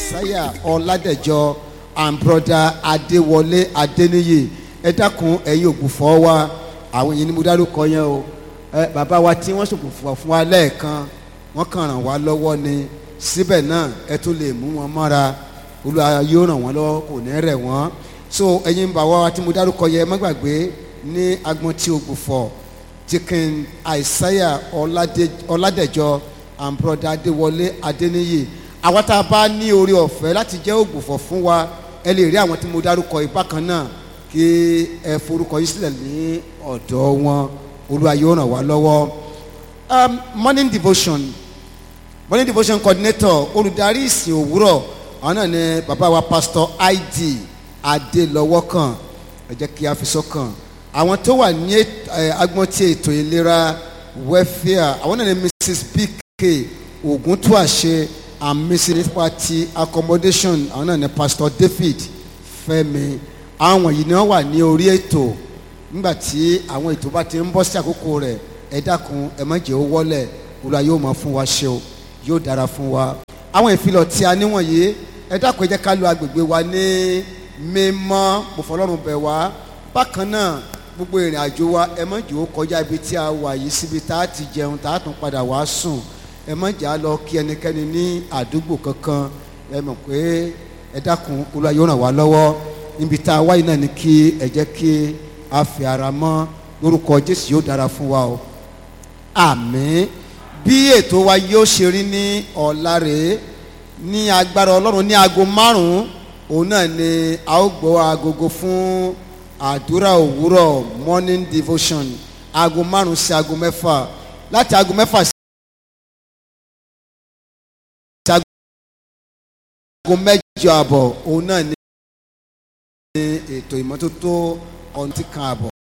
isaiah ọládẹjọ and brother adéwọlé adéníyì ẹ dákun ẹ̀yin ògbùfọ́ wa àwọn yìí ni mo dárúkọ yẹn o ẹ bàbá wa tí wọ́n ṣògbùfọ́ fún wa lẹ́ẹ̀kan wọ́n kàn ràn wá lọ́wọ́ ni síbẹ̀ náà ẹ tún lè mú wọn mọ́ra olúwa yóò ràn wọ́n lọ́wọ́ kò ní rẹ̀ wọ́n so ẹ̀yin bàbá wa tí mo dárúkọ yẹn má gbàgbé ní agbọn tí ògbùfọ́ chicken isaiah Ọládé- ọládẹjọ and brother adéwọlé adéníyì àwọn tá a bá ní orí ọ̀fẹ́ láti jẹ́ ògbùfọ̀ fún wa ẹ lè rí àwọn tí mo dárúkọ yìí bákan náà kí ẹ forúkọ yìí sílẹ̀ ní ọ̀dọ̀ wọn olúwa yóò ràn wá lọ́wọ́ um, morning devotion morning devotion coordinator olùdarí ìsìn òwúrọ̀ àwọn náà ni bàbá wa pastor id adélọ́wọ́kàn ẹ jẹ́ kí a fi sọ́kàn àwọn tó wà ní èt- ẹ, agbọ́n tí ètò ìlera welfare àwọn náà ni mrs bk oguntuase and mrs nípa ti accommodation àwọn náà ni pastor david fẹ́mi àwọn yìí ni wọ́n wà ní orí ètò nígbà tí àwọn ètò bá ti ń bọ́ sí àkókò rẹ̀ ẹ dákun ẹ má jẹ́ ó wọ́lẹ̀ olúwa yóò máa fún wa ṣe o yóò dára fún wa àwọn ìfilọ̀ tí a níwọ̀nyí ẹ dákun ẹ jẹ́ ká lo agbègbè wa ní mímọ́ mo fọlọ́run bẹ̀ wá bákan náà gbogbo ìrìn àjò wa ẹ má jẹ́ ó kọjá ibi tí a wà yìí síbi tá a ti jẹun tá a tún padà wá sùn ẹ má jẹ́ á lọ kí ẹnikẹ́ni ní àdúgbò kankan ẹ mọ̀ pé ẹ dákun olúwa yóò ràn wá lọ́wọ́ níbi tá a wáyé náà ni kí ẹ jẹ́ kí a fi ara mọ́ lórúkọ jésù yóò dára fún wa o àmín bí ètò wa yóò ṣe rí ní ọ̀la rèé ní agbára ọlọ́run ní aago márùn-ún òun náà ni a ó gbọ́ agogo fún àdúrà òwúrọ̀ morning devotion aago márùn-ún sí aago mẹ́fà láti aago mẹ́fà sí aago mẹ́jọ àbọ̀ òun náà ni ètò ìmọ́tótó ọ̀ntì kan àbọ̀